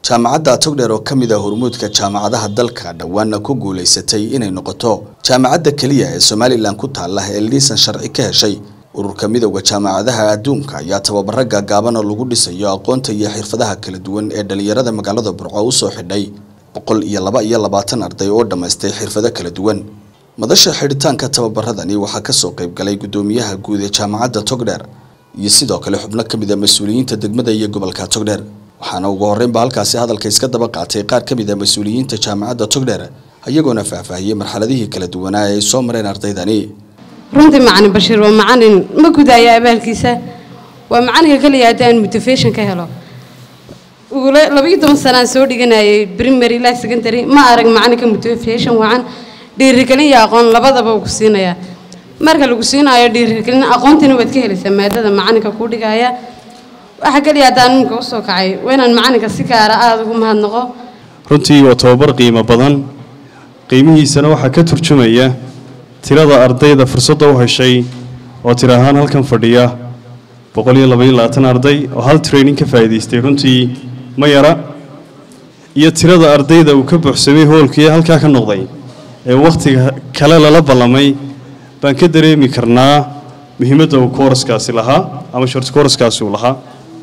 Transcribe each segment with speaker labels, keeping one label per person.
Speaker 1: jaamacadda togdheer oo ka mid ah hormuudka jaamacadaha dalka dhowaana ku guulaysatay inay noqoto jaamacadda keliya ee somalilan ku taala ee liisan sharci ka heshay ururka midowda jaamacadaha adduunka ayaa tababaro gaagaaban oo lagu dhisayo aqoonta iyo xirfadaha kala duwan ee dhalinyarada magaalada burco usoo xidhay boqol iyo laba iyo labaatan arday oo dhammaystay xirfado kala duwan madasha xidhitaanka tababaradani waxaa kasoo qayb galay guddoomiyaha guud ee jaamacadda togdheer iyo sidoo kale xubno ka mid a mas-uuliyiinta degmada iyo gobolka togdheer waxaana ugu horreynba halkaasi hadalka iska daba qaatay qaar ka mid a mas-uuliyiinta jaamacadda togdheer iyagoona faahfaahiyey marxaladihii kala duwanaa ee ay soo mareen ardaydani
Speaker 2: runtii macalin bashiir waa macalin ma gudaayo abaalkiisa waa macalinka kaliya haddii aan motivation ka helo ugula labaiyo toban sanaan soo dhiganayay primary ilaa secondary ma arag macalinka motivation wacan dhiirigelin iyo aqoon labadaba uu ku siinayaa marka lagu siinayo dhiirigelin aqoontiina waad ka helaysaa maadada macalinka kuu dhigaya waxa kaliya haddaan iminka usoo kacay waa inaan macalinka si gaara aada ugu mahadnaqo
Speaker 3: runtii waa tababar qiimo badan qiimihiisana waxaa ka turjumaya tirada ardayda fursadda u heshay oo tir ahaan halkan fadhiya boqol iyo labaiyo labaatan arday oo hal training ka faa'iidaystay runtii ma yara iyo tirada ardayda uu ka buuxsamay hoolkii halkaa ka noqday ee wakhtiga kale lala ballamay baan ka dareemi karnaa muhiimadda uu kooraskaasi lahaa ama short kooraskaasi uu lahaa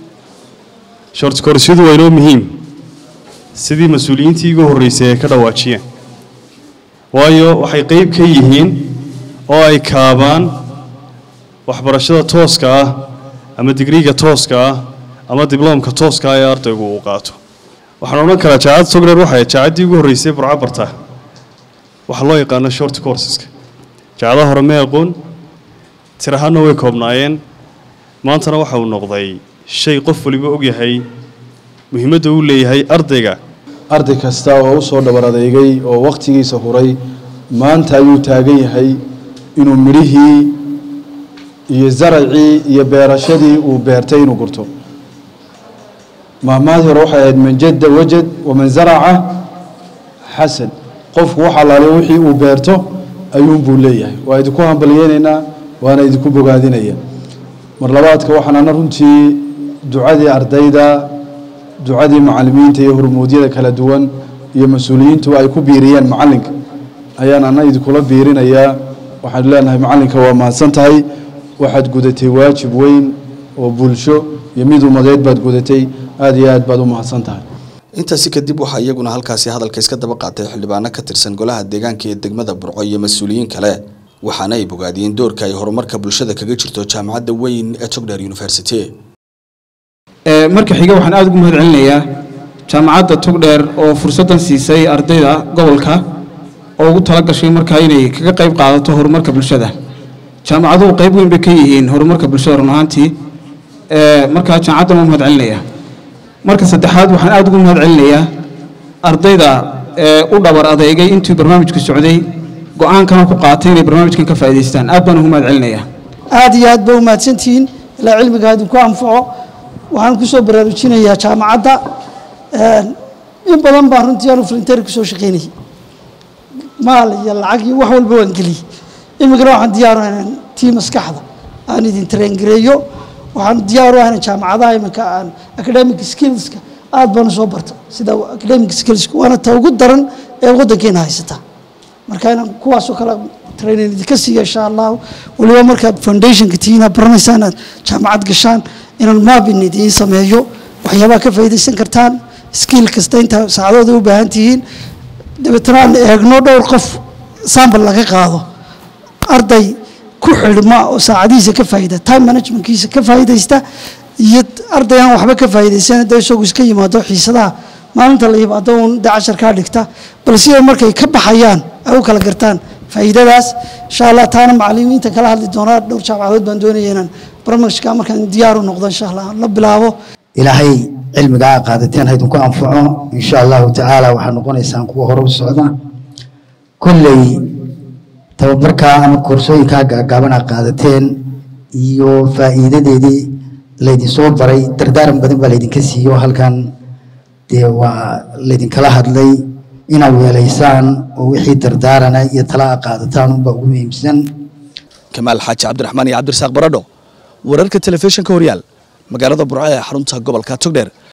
Speaker 3: short koorasyadu waa inoo muhiim sidii mas-uuliyiintii igu horreysay ay ka dhawaajiyeen waayo waxay qeyb ka yihiin oo ay kaabaan waxbarashada tooska ah ama digriiga tooska ah ama dibloomka tooska ah ee ardaygu uu qaato waxaan odhan karaa jaacadda togreer waxay jaacaddii ugu horreysay burco barta waxaa loo yaqaano short courseska jaacadaha hore ma aqoon tir ahaanna way koobnaayeen maantana waxa uu noqday shay qof waliba ogyahay muhiimadda uu leeyahay ardayga
Speaker 4: arday kasta oo u soo dhabar adeegay oo wakhtigiisa huray maanta ayuu taagan yahay inuu midhihii iyo zaracii iyo beerashadii uu beertay inuu gurto mahmaadii hore waxay ahayd man jadda wajad waman zaraca xasan qofku wax allaale wixii uu beerto ayuunbuu leeyahay waa idinku hambalyeynaynaa waana idinku bogaadinaya mar labaadka waxaan ana runtii ducadii ardayda ducadii macalimiinta iyo hormuudyada kala duwan iyo mas-uuliyiintu ay ku biiriyeen macalinka ayaan ana idinkula biirinayaa waxaan leenahay macalinka waa mahadsan tahay waxaad gudatay waajib weyn oo bulsho iyo mid umadeed baad gudatay aada iyo aad baad u mahadsan tahay
Speaker 1: intaasi kadib waxaa iyaguna halkaasi hadalka iska daba qaatay xildhibaano ka tirsan golaha deegaanka ee degmada burco iyo mas-uuliyiin kale waxaana ay bogaadiyeen doorka ay horumarka bulshada kaga jirto jaamacadda weyn ee togdheer university
Speaker 5: marka xiga waxaan aada ugu mahad celinayaa jaamacadda togdheer oo fursaddan siisay ardayda gobolka oo ugu tala gashay markaa inay kaga qayb qaadato horumarka bulshada jaamacaduhu qayb weyn bay ka yihiin horumarka bulshada run ahaantii markaa jaamacaddan waa mahad celinayaa marka saddexaad waxaan aada ugu mahad celinayaa ardayda u dhabar adeegay intii barnaamijku socday go-aankana ku qaatay inay barnaamijkan ka faa'idaystaan aad baan ugu mahad celinayaa
Speaker 6: aada iyo aad ba umahadsantihiin ilaa cilmiga idinku anfaco waxaan kusoo baraarujinayaa jaamacadda in badan baan runtii aanu volunteer kusoo shaqaynayay maal iyo lacag iyo wax walba waan geliyey imikana waxaan diyaaru ahayn tii maskaxda aan idin traingareeyo waxaan diyaaru ahayn jaamacadaha iminka aan academic skillska aad baan usoo barta sida academic skillska waana ta ugu daran ee waddankeena haysata marka inaan kuwaasoo kale training idinka siiya insha allahu waliba markaad foundationka tihiin aad baranaysaan aad jaamacad gashaan inaan maabin idiin sameeyo waxyaabaha ka faa'iidaysan kartaan skill kasta inta saacadooda u baahan tihiin dabeetana aan eegno dhowr qof sambal laga qaado arday ku xidhma oo saacadihiisa ka faa'iida time managementkiisa ka faa'iidaysta iyo arday aan waxba ka faa'iidaysan dee isagu iska yimaado xiisadaha maalinta la yimaado uun dee casharkaa dhigta bal siday markay ka baxayaan ay u kala gartaan faa'iidadaas insha allah taana macalimiinta kala hadli doonaa dhowr jaamacadood baan doonaya inaan barnaamijka markaan diyaaru noqdo insha allah la bilaabo
Speaker 7: ilaahay cilmigaa qaadateen haydinku anfaco insha allahu tacaala waxaa noqonaysaan kuwa hore u socda kolley tababarkaa ama koorsooyinkaa gaagaabana qaadateen iyo faa'iidadeedii laydinsoo baray dardaaran badan baa laydinka siiyo halkan dee waa laydinkala hadlay inaad weelaysaan oo wixii dardaarana iyo talaa qaadataan unbaa ugu muhiimsan
Speaker 1: kamaal xaaji cabdiraxmaan iyo cabdirasaaq baradho wararka telefishinka horyaal magaalada burco ee xarunta gobolka togdheer